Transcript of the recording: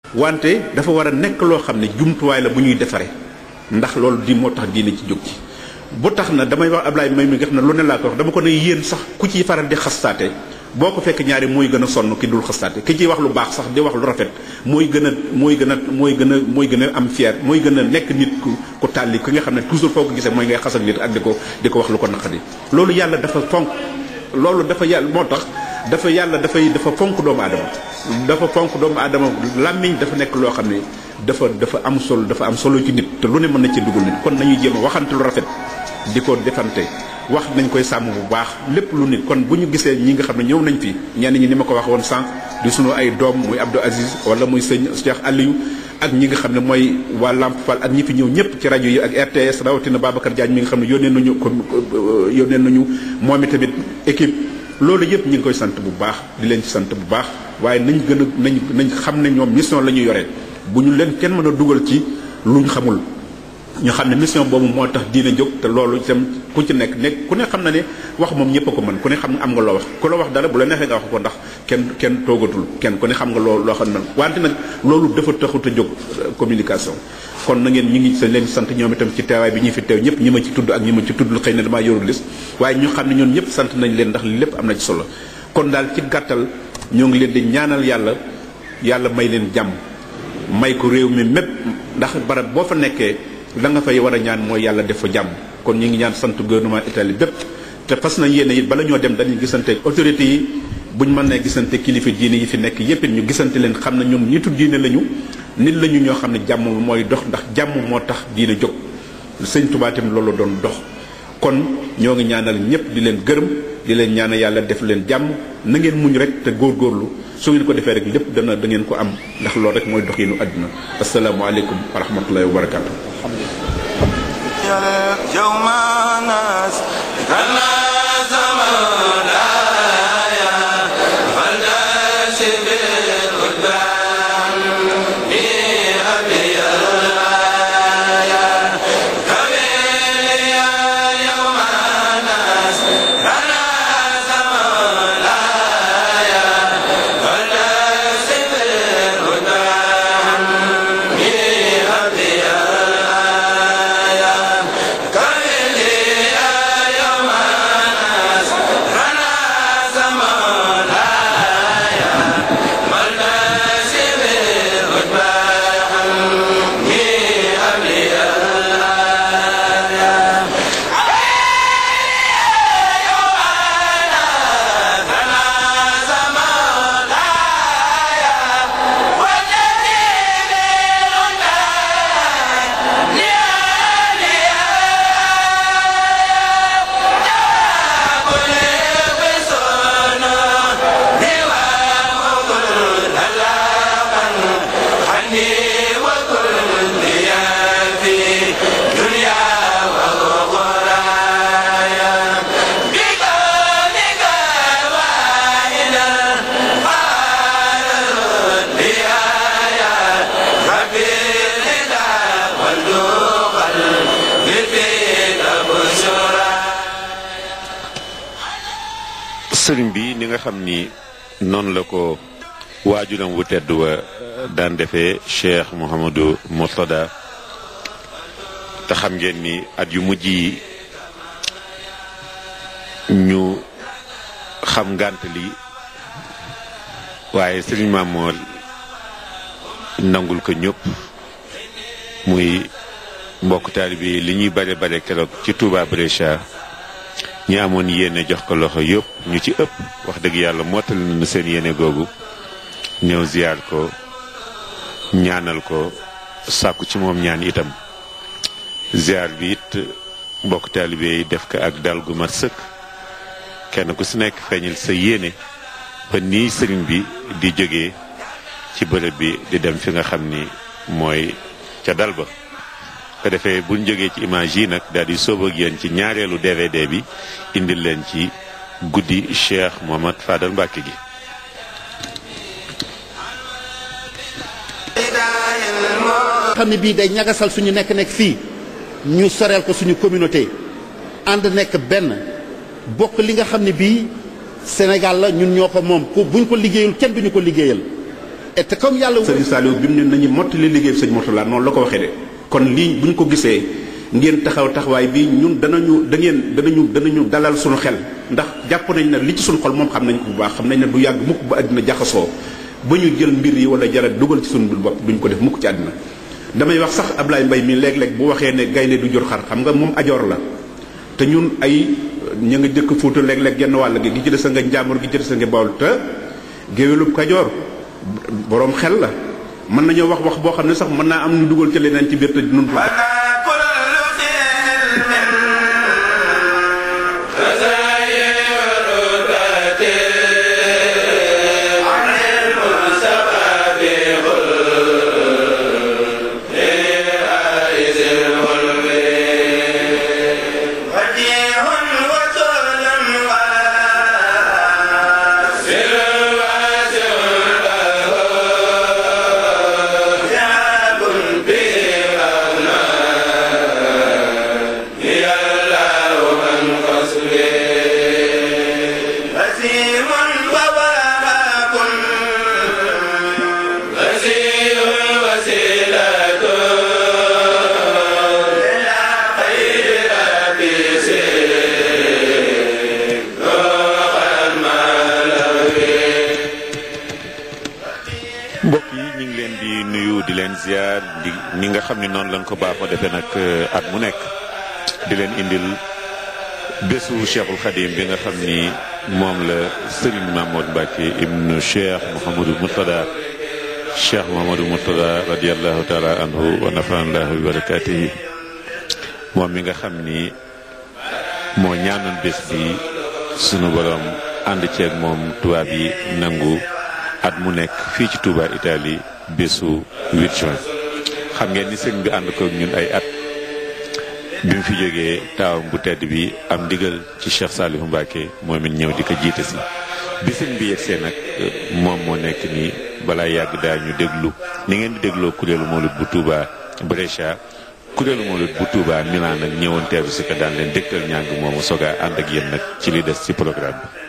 wante dafa war a nekk loo xam ne jumtuwaay la bu ñuy defaree ndax loolu di moo tax diine ci jóg ci bu tax na damay wax Ablaye may mi nga xam ne lu ne laa ko wax dama ko ne yéen sax ku ciy faral di xastaate boo ko fekk ñaari mooy gën a sonn ki dul xastaate ki ciy wax lu baax sax di wax lu rafet mooy gën a mooy gën a mooy gën a mooy gën a am fier mooy gën a nekk nit ku ku tàlli ki nga xam ne toujours foo ko gisee mooy ngay xas ak nit ak di ko di ko wax lu ko naqadi loolu yàlla dafa fonk loolu dafa yàlla moo tax dafa yàlla dafay dafa fonk doomu aadama dafa fonk doomu aadama làmmiñ dafa nekk loo xam ne dafa dafa am solo dafa am solo ci nit te lu ne mën na ci dugal nit kon nañuy jéem a waxante lu rafet di ko defante wax nañ koy sàmm bu baax lépp lu nit kon bu ñu gisee ñi nga xam ne ñëw nañ fi ñenn ñi ni ma ko wax woon sànq di sunu ay doom muy Abdou Aziz wala muy sëñ Cheikh Aliou ak ñi nga xam ne mooy waa Lamp Fall ak ñi fi ñëw ñëpp ci rajo yi ak RTS rawatina Babacar Diagne mi nga xam ne yónnee nañu ko yónnee nañu moom tamit équipe loolu yëpp ñu ngi koy sant bu baax di leen ci sant bu baax waaye nañ gën a nañ nañ xam ne ñoom mission la ñu yoree bu ñu leen kenn mën a dugal ci luñ xamul ñu xam ne mission boobu moo tax diine jóg te loolu itam ku ci nekk nekk ku ne xam na ne wax moom ñëpp a ko mën ku ne xam nga am nga loo wax ku la wax dara bu la neexee nga wax ko ndax kenn kenn toogatul kenn ku ne xam nga loo loo xam ne wante nag loolu dafa taxut a jóg communication kon na ngeen ñu ngi sa leen sant ñoom itam ci teewaay bi ñu fi teew ñëpp ñi ma ci tudd ak ñi ma ci tudd xëy na damaa yorul lis waaye ñu xam ne ñoom ñëpp sant nañ leen ndax lépp am na ci solo kon daal ci gàttal ñoo ngi leen di ñaanal yàlla yàlla may leen jàmm may ko réew mi mépp ndax barab boo fa nekkee la nga fay war a ñaan mooy yàlla def fa jàmm kon ñu ngi ñaan sant gouvernement Italie bépp te fas nañ yéene it bala ñoo dem dañuy gisante autorités yi buñ mën nee gisante kilifa diine yi fi nekk yépp it ñu gisante leen xam ne ñoom nitu diine lañu nit lañu ñoo xam ne jàmm mooy dox ndax jàmm moo tax diine jóg sëñ Tuubaa tamit loolu doon dox kon ñoo ngi ñaanal ñëpp di leen gërëm di leen ñaanal yàlla def leen jàmm na ngeen muñ rek te góorgóorlu su ngeen ko defee rek lépp dana da ngeen ko am ndax loolu rek mooy doxinu àdduna asalaamaaleykum wa rahmatullahi wa barakaatu. sëriñ bi ni nga xam ni noonu la ko waajuram wu tedd wa daan defee Cheikh Mouhamadou Mourtada te xam ngeen ni at yu mujj yi ñu xam ngànt li waaye sëriñ Mamoor nangul ko ñëpp muy mbokk taalibe yi li ñuy bare bare keroog ci Touba Brescia ñi amoon yéene jox ko loxo yëpp ñu ci ëpp wax dëgg yàlla mottali nañu seen yéene googu ñëw ziyaar ko ñaanal ko sàkku ci moom ñaan itam ziyaar bi it mbokk taalibe yi def ko ak dal gu mat sëkk kenn ku si nekk feeñal sa yéene ba nii sëriñ bi di jógee ci bërëb bi di dem fi nga xam ni mooy ca dal ba ko defee buñ jógee ci image yi nag daal di sóob ak yéen ci ñaareelu DVD bi indil leen ci guddi Cheikh Mohamad Fadal Mbàkke gi xam ne bii day ñagasal suñu nekk nekk fii ñu soreel ko suñu communauté ànd nekk benn bokk li nga xam ne bii Sénégal la ñun ñoo ko moom ku buñ ko liggéeyul kenn duñu ko liggéeyal et te comme yàlla sëriñ Saliou bi mu ne nañu mottali liggéey sëñ Mourtala noonu la ko waxee de kon lii bu ñu ko gisee ngeen taxaw taxawaay bi ñun danañu da ngeen danañu danañu dalal suñu xel ndax jàpp nañ ne li ci suñu xol moom xam nañ ko bu baax xam nañ ne du yàgg mukk ba àddina jaxasoo ba ñu jël mbir yi wala jarat dugal ci suñu bopp duñ ko def mukk ci àddina damay wax sax Ablaye Mbaye mi léeg-léeg bu waxee ne gaynde du jur xar xam nga moom ajoor la te ñun ay ña nga jëkk fuuta léeg-léeg genn wàll gi gi ci des nga njàmbur gi ci des nga bawol te géwélub kajoor boroom xel la mën nañoo wax wax boo xam ne sax mën naa am ñu dugal ci leneen ci biir te nun mbokk yi ñu ngi leen di nuyu di leen ziar di ni nga xam ne noonu lañ ko baaxoo defee nag at mu nekk di leen indil bésu cheikhul xadim bi nga xam ni moom la Serigne Mamoud Mbacke ibnu cheikh Mouhamadou Murtada cheikh Mouhamadou Murtada radiallahu taala anhu wa nafanallahu bi barakatihi moom mi nga xam ni moo ñaanoon bés bi sunu borom ànd ceeg moom tubaab yi nangu at mu nekk fii ci Touba Italie bésu 8 juin xam ngeen ni sëñ bi ànd ko ñun ay at bi mu fi jógee taawam bu tedd bi am ndigal ci Cheikh Saliou Mbacke moom it ñëw di ko jiite si bi sëñ bi yegsee nag moom moo nekk nii balaa yàgg daa ñu déglu ni ngeen di dégloo kuréelu Mawlud bu Touba Brescia kuréelu Mawlud bu Touba Milan nag ñëwoon teeru si ko daan leen dégtal ñàng moomu soga ànd ak yéen nag ci li des ci programme bi